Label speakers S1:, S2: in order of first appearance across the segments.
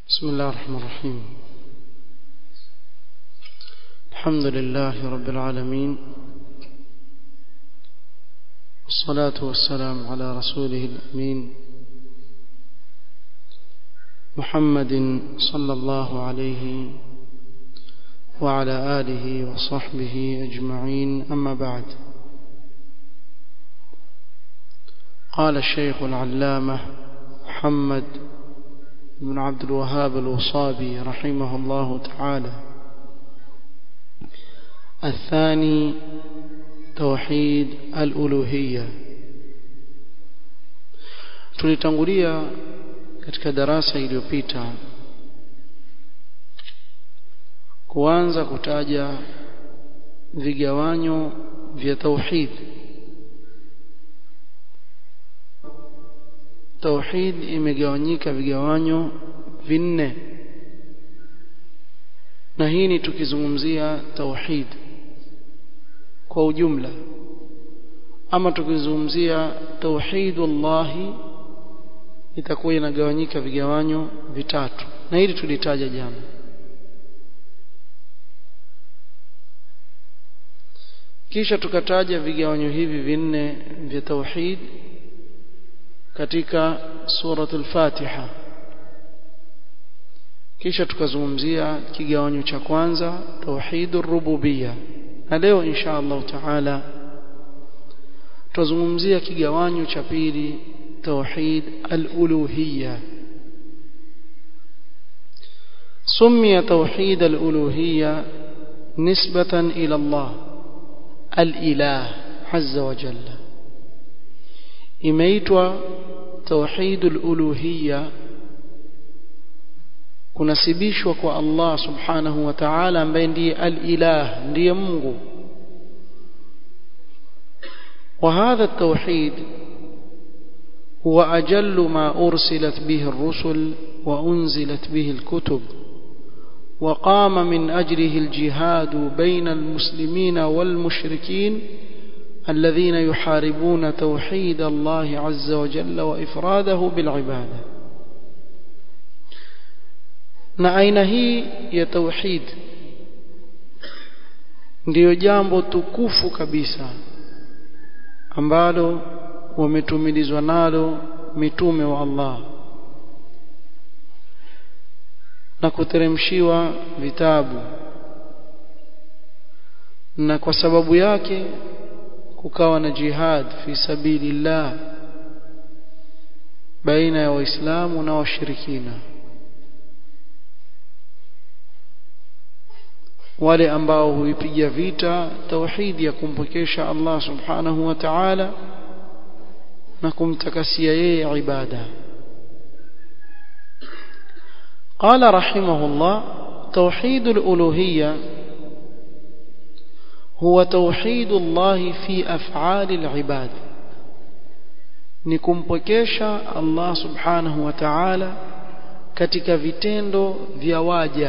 S1: بسم الله الرحمن الرحيم الحمد لله رب العالمين والصلاة والسلام على رسوله الأمين محمد صلى الله عليه وعلى آله وصحبه أجمعين أما بعد قال الشيخ العلامة محمد بن عبد الوهاب الوصابي رحمه الله تعالى الثاني توحيد الألوهية tulitangulia katika darasa iliyopita kuanza kutaja vigawanyo vya tauhid tauhid imegawanyika vigawanyo vinne na hii ni tukizungumzia tauhid kwa ujumla ama tukizungumzia tauhidullahi itakuwa inagawanyika vigawanyo vitatu na hili tulitaja jana kisha tukataja vigawanyo hivi vinne vya tauhid katika suratul Fatiha kisha tukazungumzia kigawanyo cha kwanza tauhidur rububiyya na leo insha Allah taala tutazungumzia kigawanyo cha pili توحيد الألوهية سمي توحيد الألوهية نسبة إلى الله الإله عز وجل إميتوا توحيد الألوهية kunasibishwa kwa Allah subhanahu wa ta'ala ambaye ndiye al-ilah ndiye Mungu wa hadha at-tauhid هو أجل ما أرسلت به الرسل وأنزلت به الكتب وقام من أجله الجهاد بين المسلمين والمشركين الذين يحاربون توحيد الله عز وجل وإفراده بالعبادة na aina hii ya tauhid ndiyo jambo tukufu kabisa ambalo wametumilizwa nalo mitume wa Allah na kuteremshiwa vitabu na kwa sababu yake kukawa na jihad fi sabilillah baina ya waislamu na washirikina wale ambao huipiga vita tauhidi ya kumpokesha Allah subhanahu wa ta'ala na kumtakasia yeye ibada قال رحمه الله توحيد الألوهية هو توحيد الله في أفعال العباد نكمبكيشا الله سبحانه وتعالى katika vitendo vya waja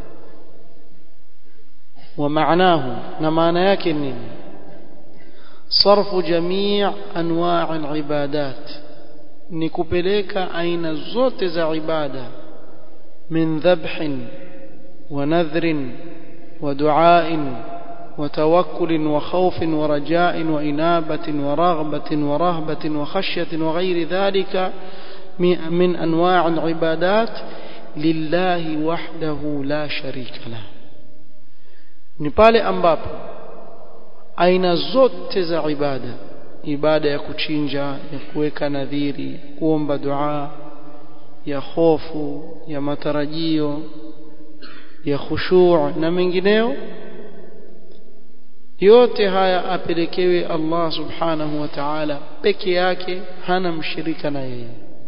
S1: wa maanahu na maana yake nini صرف جميع انواع العبادات ni kupeleka aina zote za ibada min dhabhin wa nadhrin wa du'ain wa tawakkul wa khawfin wa raja'in wa inabatin wa raghbatin wa rahbatin wa khashyatin wa ghayri dhalika min anwa' al-ibadat lillahi wahdahu la sharika lah ni pale ambapo aina zote za ibada ibada ya kuchinja ya kuweka nadhiri kuomba dua ya hofu ya matarajio ya khushu' na mengineo yote haya apelekewe Allah subhanahu wa ta'ala peke yake hana mshirika na yeye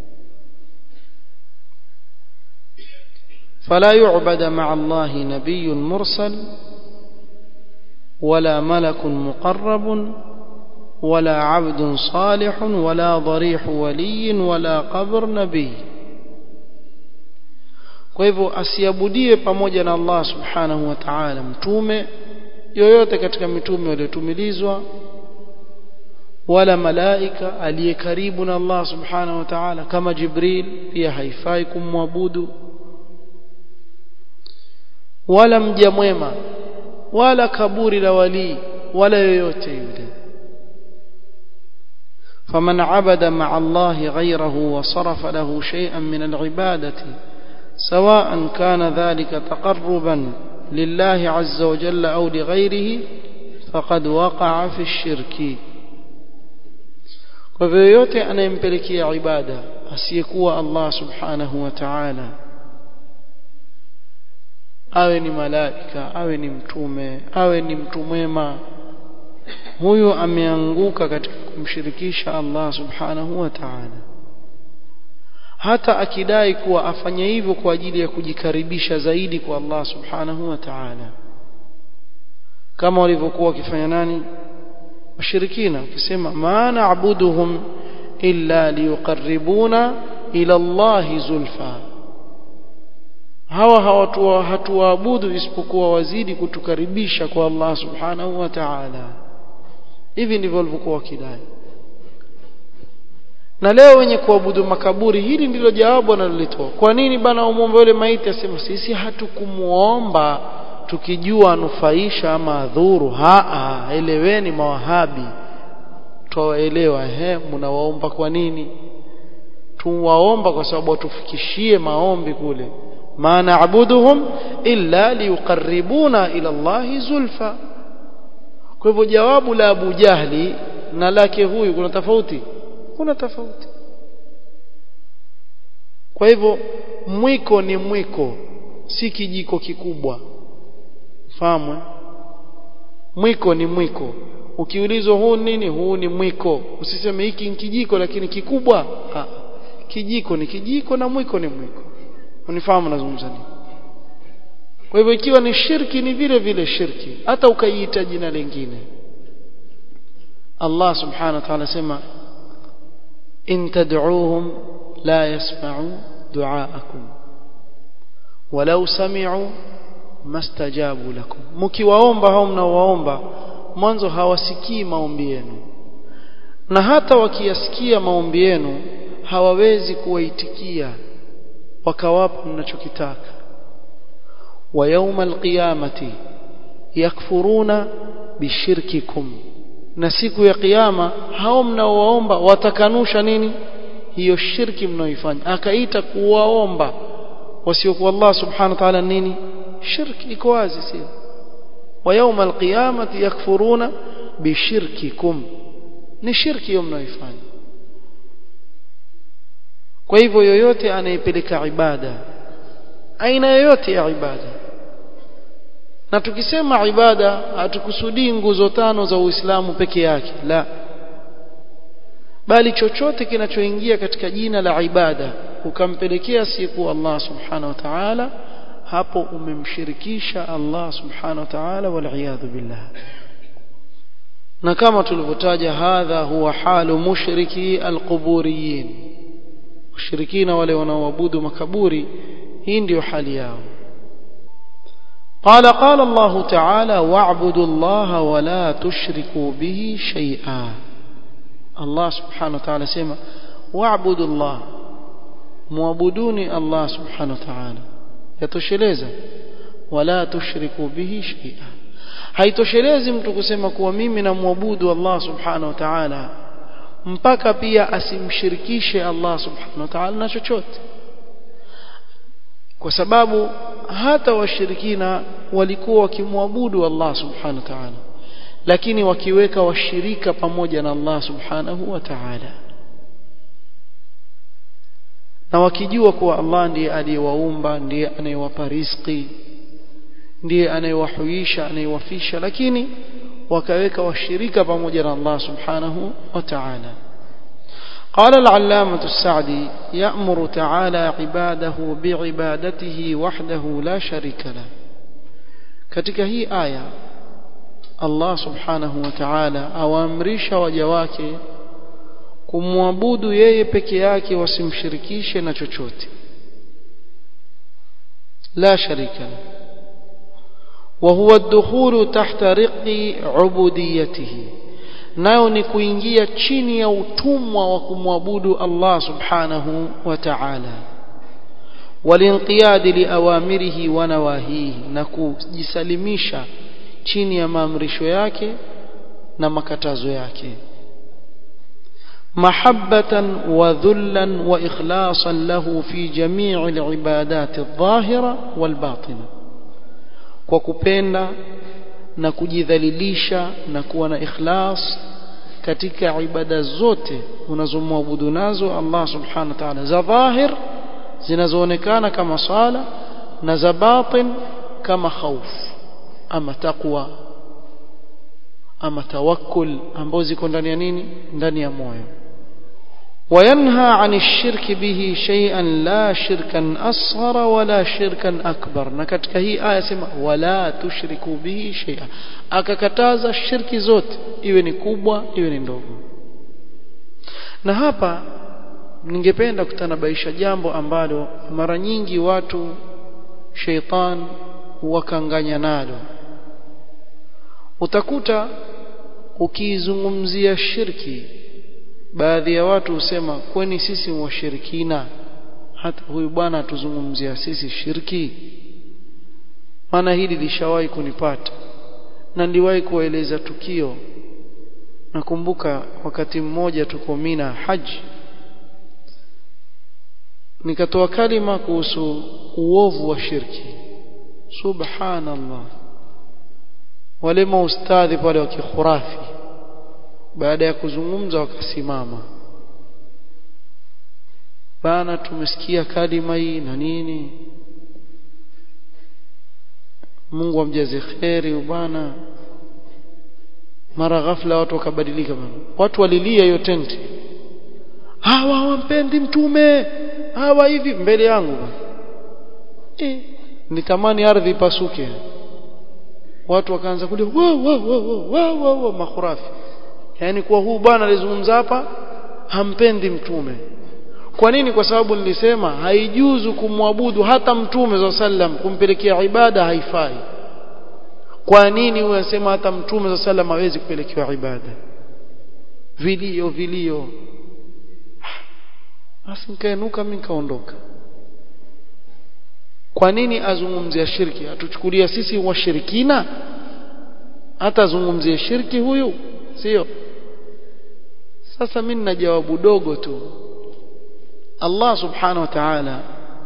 S1: فلا يعبد مع الله نبي مرسل ولا ملك مقرب ولا عبد صالح ولا ضريح ولي ولا قبر نبي kwa hivyo asiabudie pamoja na Allah subhanahu wa ta'ala mtume yoyote katika mitume waliotumilizwa wala malaika aliye karibu na Allah subhanahu wa ta'ala kama Jibril pia haifai kumwabudu wala mja mwema wala kaburi la walii wala yoyote yule فمن عبد مع الله غيره وصرف له شيئا من العبادة سواء كان ذلك تقربا لله عز وجل أو لغيره فقد وقع في الشرك kwa hivyo yote anayempelekea ibada asiyekuwa Allah subhanahu wa ta'ala awe ni malaika awe ni mtume awe ni mtu mwema huyu ameanguka katika kumshirikisha Allah subhanahu wa ta'ala hata akidai kuwa afanye hivyo kwa ajili ya kujikaribisha zaidi kwa Allah subhanahu wa ta'ala kama walivyokuwa wakifanya nani washirikina wakisema ma na'buduhum illa liyuqarribuna ila Allah zulfa hawa hawatu hatuwaabudu isipokuwa wazidi kutukaribisha kwa Allah subhanahu wa ta'ala hivi ndivyo walivyokuwa wakidai na leo wenye kuabudu makaburi hili ndilo jawabu analolitoa kwa nini bana umwombe yule maiti asema sisi hatukumuomba tukijua anufaisha ama adhuru haa eleweni mawahabi twaelewa he mnawaomba kwa nini tuwaomba kwa sababu watufikishie maombi kule ma na'buduhum illa liyuqarribuna ila Allahi zulfa kwa hivyo jawabu la Abu Jahli na lake huyu kuna tofauti kuna tofauti kwa hivyo mwiko ni mwiko si kijiko kikubwa fahamu mwiko ni mwiko ukiulizwa huu nini huu ni mwiko usiseme hiki ni kijiko lakini kikubwa ha. kijiko ni kijiko na mwiko ni mwiko unifahamu nazungumza nini kwa hivyo ikiwa ni shirki ni vile vile shirki hata ukaiita jina lingine Allah subhanahu wa ta'ala sema in tad'uuhum la yasma'u du'aakum walau sami'u mastajabu lakum mkiwaomba hao mnaowaomba mwanzo hawasikii maombi yenu na hata wakiyasikia maombi yenu hawawezi kuwaitikia wakawapa mnachokitaka wa yawma alqiyamati yakfuruna bishirkikum na siku ya kiyama hao mnaowaomba watakanusha nini hiyo shirki mnaoifanya akaita kuwaomba wasiokuwa Allah subhanahu wa ta'ala nini shirki iko wazi sio wa yawma alqiyamati yakfuruna bishirkikum ni shirki hiyo mnaoifanya kwa hivyo yoyote anayepeleka ibada aina yoyote ya ibada na tukisema ibada hatukusudii nguzo tano za Uislamu peke yake la bali chochote kinachoingia katika jina la ibada ukampelekea siku Allah subhanahu wa ta'ala hapo umemshirikisha Allah subhanahu wa ta'ala wal billah na kama tulivyotaja hadha huwa halu mushriki alquburiyin mushirikina wale wanaoabudu makaburi hii ndio hali yao قال قال الله تعالى واعبدوا الله ولا تشركوا به شيئا الله سبحانه وتعالى سيما واعبدوا الله معبدوني الله سبحانه وتعالى yatosheleza wala tushriku bihi shay'a haitoshelezi mtu kusema kuwa mimi namwabudu Allah subhanahu wa ta'ala mpaka pia asimshirikishe Allah subhanahu wa ta'ala na chochote kwa sababu hata washirikina walikuwa wakimwabudu Allah subhanahu wa ta'ala lakini wakiweka washirika pamoja na Allah subhanahu wa ta'ala na wakijua kuwa Allah ndiye aliyewaumba ndiye anayewapa riziki ndiye anayewahuisha anayewafisha lakini wakaweka washirika pamoja na Allah subhanahu wa ta'ala قال العلامة السعدي يأمر تعالى عباده بعبادته وحده لا شريك له katika hii aya Allah subhanahu wa ta'ala awaamrisha waja wake kumwabudu yeye peke yake wasimshirikishe na chochote la sharika wa huwa ad-dukhulu tahta riqi ubudiyatihi nayo ni kuingia chini ya utumwa wa kumwabudu Allah subhanahu wa ta'ala walinqiyadi liawamirihi wa nawahihi na kujisalimisha chini ya maamrisho yake na makatazo yake mahabbatan wa dhullan wa ikhlasan lahu fi jami'i alibadati adh-dhahira wal-batina kwa kupenda na kujidhalilisha na kuwa na ikhlas katika ibada zote unazomwabudu nazo Allah subhanahu wa ta'ala za dhahir zinazoonekana kama sala na za batin kama khauf ama taqwa ama tawakkul ambazo ziko ndani ya nini ndani ya moyo وينهى عن الشرك به شيئا لا شركا أصغر ولا شركا أكبر نكتك هي آية سمع ولا تشركوا به شيئا akakataza shirki zote iwe ni kubwa iwe ni ndogo na hapa ningependa kutanabaisha jambo ambalo mara nyingi watu sheitan wakanganya nalo utakuta ukiizungumzia shirki baadhi ya watu husema kwani sisi washirikina hata huyu bwana atuzungumzia sisi shirki maana hili lishawahi kunipata na niliwahi kueleza tukio nakumbuka wakati mmoja tuko Mina haji nikatoa kalima kuhusu uovu wa shirki subhanallah wale maustadhi pale wa kikhurafi baada ya kuzungumza wakasimama bana tumesikia kalima hii na nini Mungu amjaze kheri bwana mara ghafla watu wakabadilika bwana watu walilia hiyo tenti hawa hawampendi mtume hawa hivi mbele yangu eh nitamani ardhi ipasuke watu wakaanza kulia wa wa wa wa wa makhurafi yani kwa huu bwana alizungumza hapa hampendi mtume kwa nini kwa sababu nilisema haijuzu kumwabudu hata mtume za sallam kumpelekea ibada haifai kwa nini unasema hata mtume za sallam hawezi kupelekewa ibada vilio vilio basi nikainuka mimi nikaondoka kwa nini azungumzia shirki atuchukulia sisi washirikina hata azungumzie shirki huyu sio sasa mimi nina jawabu dogo tu Allah subhanahu wa ta'ala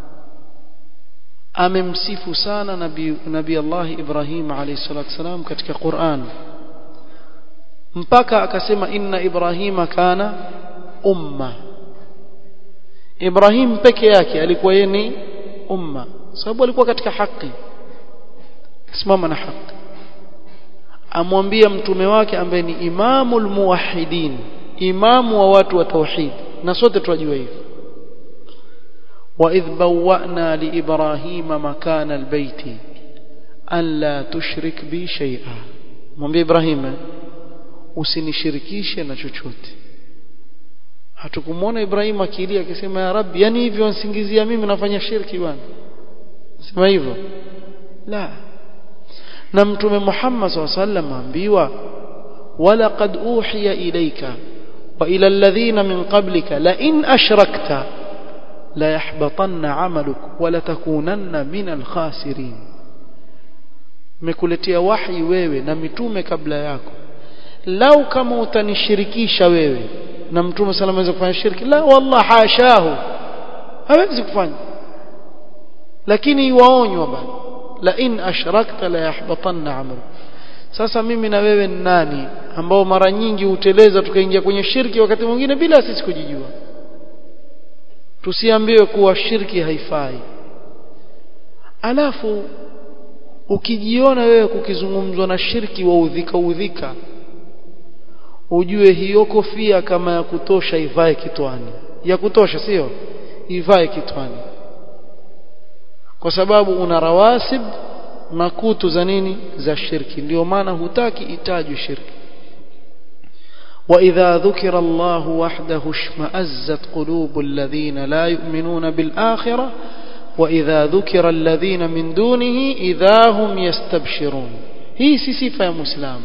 S1: amemsifu sana nabii nabii Allah Ibrahim alayhi salatu wasalam katika Qur'an mpaka akasema inna Ibrahima kana umma Ibrahim peke yake alikuwa yeye ni umma sababu alikuwa katika haki simama na haki amwambia mtume wake ambaye ni imamul muwahhidin imamu wa watu wa tauhid na sote tunajua hivyo وإذ بوأنا لإبراهيم مكان البيت أن لا تشرك بي شيئا mwambie Ibrahim usinishirikishe na chochote hatukumwona Ibrahim akilia akisema ya Rabbi yani hivyo nsingizia mimi nafanya shirki bwana sema hivyo la na mtume Muhammad SAW sallam ambiwa walaqad uhiya ilayka wa ila alladhina min qablika la in ashrakta la yahbatanna amaluk wa la takunanna min alkhasirin mekuletea wahi wewe na mitume kabla yako lau kama utanishirikisha wewe na mtume salama aweza kufanya shirki la wallah hashahu hawezi kufanya lakini waonywa bali la in ashrakta la yahbatanna amaluk sasa mimi na wewe ni nani ambao mara nyingi huteleza tukaingia kwenye shirki wakati mwingine bila sisi kujijua tusiambiwe kuwa shirki haifai alafu ukijiona wewe kukizungumzwa na shirki wa udhika udhika ujue hiyo kofia kama ya kutosha ivae kitwani ya kutosha sio ivae kitwani kwa sababu una rawasib makutu za nini za shirki ndio maana hutaki itajwe shirki وإذا ذكر الله وحده اشمأزت قلوب الذين لا يؤمنون بالآخرة وإذا ذكر الذين من دونه إذا هم يستبشرون هي صفة يا مسلم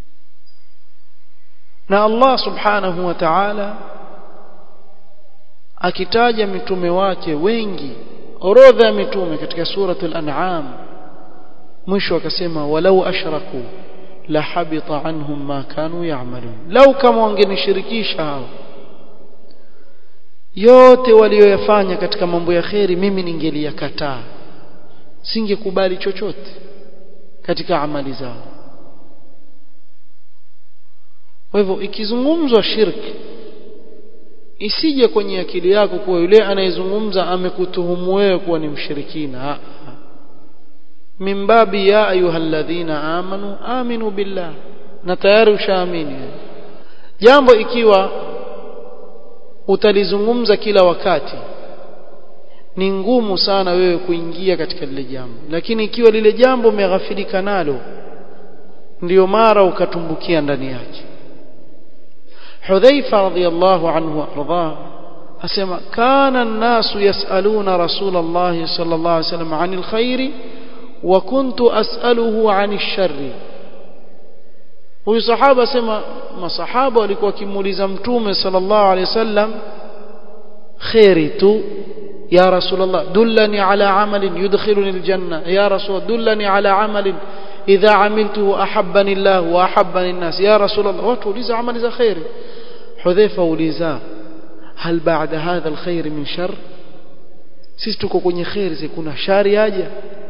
S1: na Allah subhanahu wa ta'ala akitaja mitume wake wengi orodha ya mitume katika suratul an'am mwisho akasema walau ashraku la habita anhum ma kanu ya'malun lau kama wangenishirikisha hao yote walioyafanya katika mambo ya kheri mimi ningeliyakataa singekubali chochote katika amali zao kwa hivyo ikizungumzwa shirki isije kwenye akili yako kuwa yule anayezungumza amekutuhumu wewe kuwa ni mshirikina mimbabi ya ayyuhalladhina amanu aminu billah na tayari ushaamini jambo ikiwa utalizungumza kila wakati ni ngumu sana wewe kuingia katika lile jambo lakini ikiwa lile jambo umeghafilika nalo ndiyo mara ukatumbukia ndani yake Hudhaifa radhiyallahu anhu arda asema kana an-nasu yas'aluna Rasulullah sallallahu alayhi wasallam 'anil khairi wa kuntu as'aluhu 'anil sharri huyu sahaba asema masahaba walikuwa wakimuuliza mtume sallallahu alayhi wasallam khairi tu ya rasulullah dullani ala amalin yudkhiluni aljanna ya rasul dullani ala amalin idha amiltuhu ahabbani Allah wa ahabbani an-nas ya rasulullah watu uliza amali za khairi hudhaifa uliza hal ba'da hadha alkhair min shar sisi tuko kwenye khairi kuna shari aje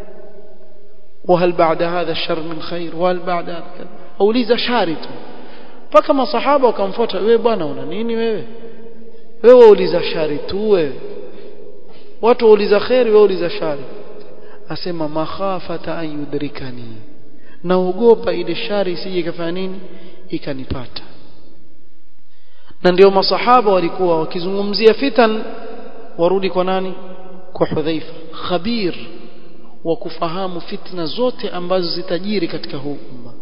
S1: وهل بعد هذا الشر من خير وهل بعد هذا كذا auliza shari tu mpaka masahaba wakamfuata wewe bwana una nini wewe wewe uliza shari tu wewe watu wauliza khairi wewe uliza shari asema makhafata an yudrikani naogopa ile shari isije ikafanya nini ikanipata na ndio masahaba walikuwa wakizungumzia fitan warudi kwa nani kwa Hudhaifa khabir wa kufahamu fitna zote ambazo zitajiri katika huu umma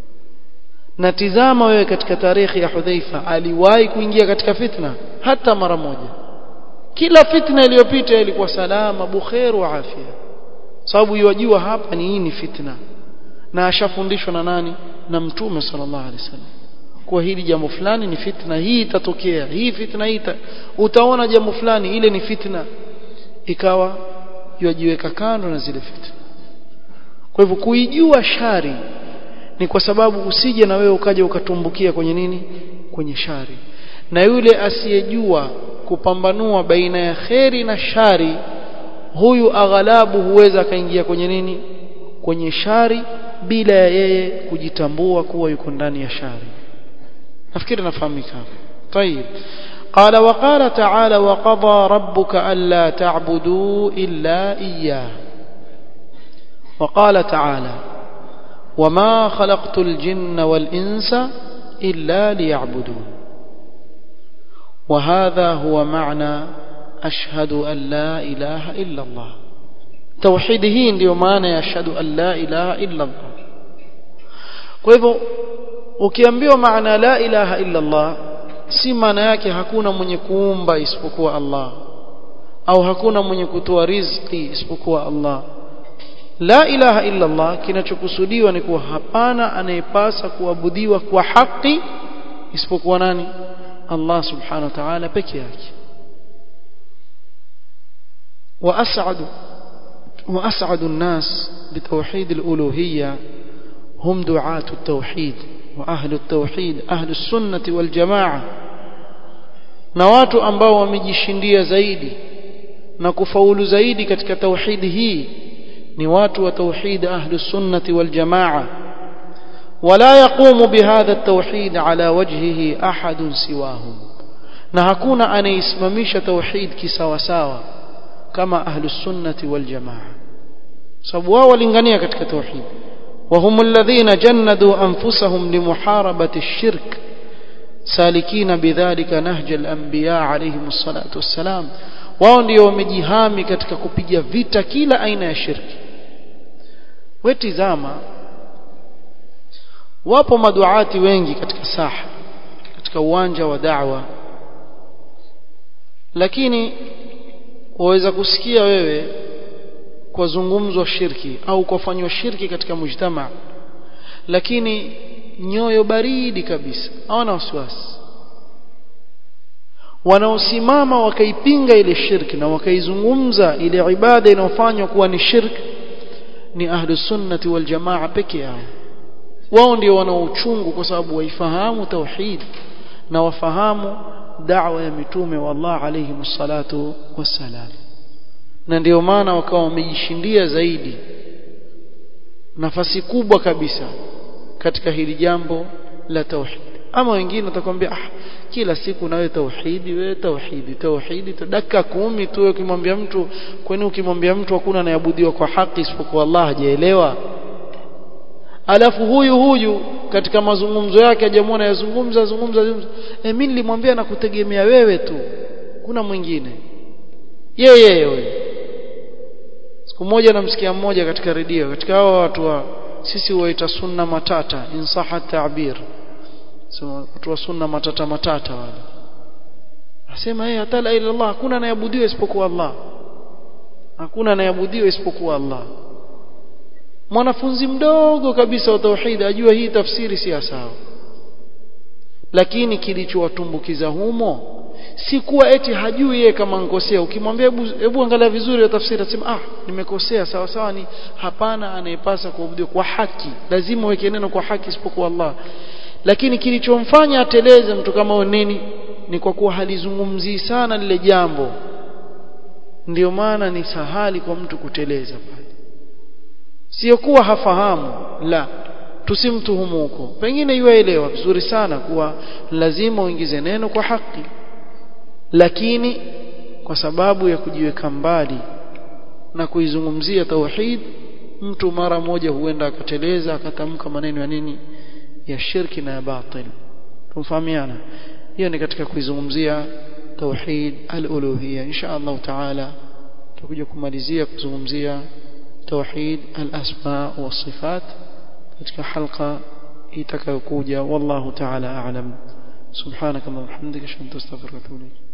S1: na tizama wewe katika tarehe ya Hudhaifa aliwahi kuingia katika fitna hata mara moja kila fitna iliyopita ilikuwa salama bukhair wa afya sababu yajua hapa ni hii ni fitna na ashafundishwa na nani na mtume sallallahu alaihi wasallam kwa hili jambo fulani ni fitna hii itatokea hii fitna hii utaona jambo fulani ile ni fitna ikawa yajiweka kando na zile fitna kwa hivyo kuijua shari ni kwa sababu usije na wewe ukaja ukatumbukia kwenye nini kwenye shari na yule asiyejua kupambanua baina ya kheri na shari huyu aghalabu huweza akaingia kwenye nini kwenye shari bila ya yeye kujitambua kuwa yuko ndani ya shari nafikiri nafahamika طيب قال وقال تعالى وقضى ربك ألا تعبدوا إلا إياه وقال تعالى وما خلقت الجن والإنس إلا ليعبدون وهذا هو معنى أشهد أن لا إله إلا الله توحيده ndio maana ya ashhadu an la ilaha illa Allah kwa hivyo ukiambiwa maana la ilaha illa Allah si maana yake hakuna mwenye kuumba isipokuwa Allah au hakuna mwenye kutoa riziki isipokuwa Allah la ilaha illa Allah kinachokusudiwa ni kuwa hapana anayepasa kuabudiwa kwa haki isipokuwa nani Allah subhanahu wa ta'ala peke yake وأسعد وأسعد الناس بتوحيد الألوهية هم دعاة التوحيد وأهل التوحيد أهل السنة والجماعة na watu ambao wamejishindia zaidi na kufaulu zaidi katika tauhidi hii ni watu wa tauhid ahlus sunnati wal jamaa wala yaqumu bihadha at-tauhid ala wajhihi ahad siwahum na hakuna anaisimamisha tauhid kisawasawa kama ahlus sunnati wal jamaa sababu wao walingania katika tauhid وهم الذين جندوا أنفسهم لمحاربة الشرك سالكين بذلك نهج الأنبياء عليهم الصلاة والسلام wao ndio wamejihami katika kupiga vita kila aina ya shirki wetizama wapo maduati wengi katika saha katika uwanja wa da'wa lakini waweza kusikia wewe kwa zungumzo shirki au kufanywa shirki katika mujtama lakini nyoyo baridi kabisa hawana wasiwasi wanaosimama wakaipinga ile shirki na wakaizungumza ile ibada inayofanywa kuwa ni shirki ni ahlus sunnati wal jamaa peke yao wao ndio wanaochungu kwa sababu waifahamu tauhid na wafahamu da'wa ya mitume wa Allah alayhi salatu wassalam na ndio maana wakawa wamejishindia zaidi nafasi kubwa kabisa katika hili jambo la tauhid ama wengine watakwambia ah kila siku nawe tauhidi wewe tauhidi tauhidi dakika kumi tu ukimwambia mtu kwani ukimwambia mtu hakuna anayeabudiwa kwa haki isipokuwa Allah hajaelewa alafu huyu huyu katika mazungumzo yake hajamwona yazungumza zungumza eh mimi nilimwambia nakutegemea wewe tu kuna mwingine yeye yeye siku moja namsikia mmoja katika redio katika hao watu wa sisi huwaita sunna matata insaha ta'bir so watu wa sunna matata matata wale asema yeye hata la ila Allah hakuna anayeabudiwa isipokuwa Allah hakuna anayeabudiwa isipokuwa Allah mwanafunzi mdogo kabisa wa tauhid ajua hii tafsiri si sawa lakini kilichowatumbukiza humo si kuwa eti hajui yeye kama nkosea ukimwambia hebu hebu angalia vizuri ya tafsiri atasema ah nimekosea sawa sawa ni hapana anayepasa kuabudiwa kwa haki lazima uweke neno kwa haki isipokuwa Allah lakini kilichomfanya ateleze mtu kama huyo nini ni kwa kuwa halizungumzii sana lile jambo ndio maana ni sahali kwa mtu kuteleza pale sio kuwa hafahamu la tusimtuhumu huko pengine yuaelewa vizuri sana kuwa lazima uingize neno kwa haki lakini kwa sababu ya kujiweka mbali na kuizungumzia tauhid mtu mara moja huenda akateleza akatamka maneno ya nini ya shirki na ya batil tumfahamiana hiyo ni katika kuizungumzia tauhid al-uluhiyya insha Allah taala tutakuja kumalizia kuzungumzia توحيد الأسماء والصفات katika halqa itakayokuja wallahu ta'ala a'lam subhanaka wa bihamdika ashhadu an la ilaha illa anta astaghfiruka wa atubu ilayk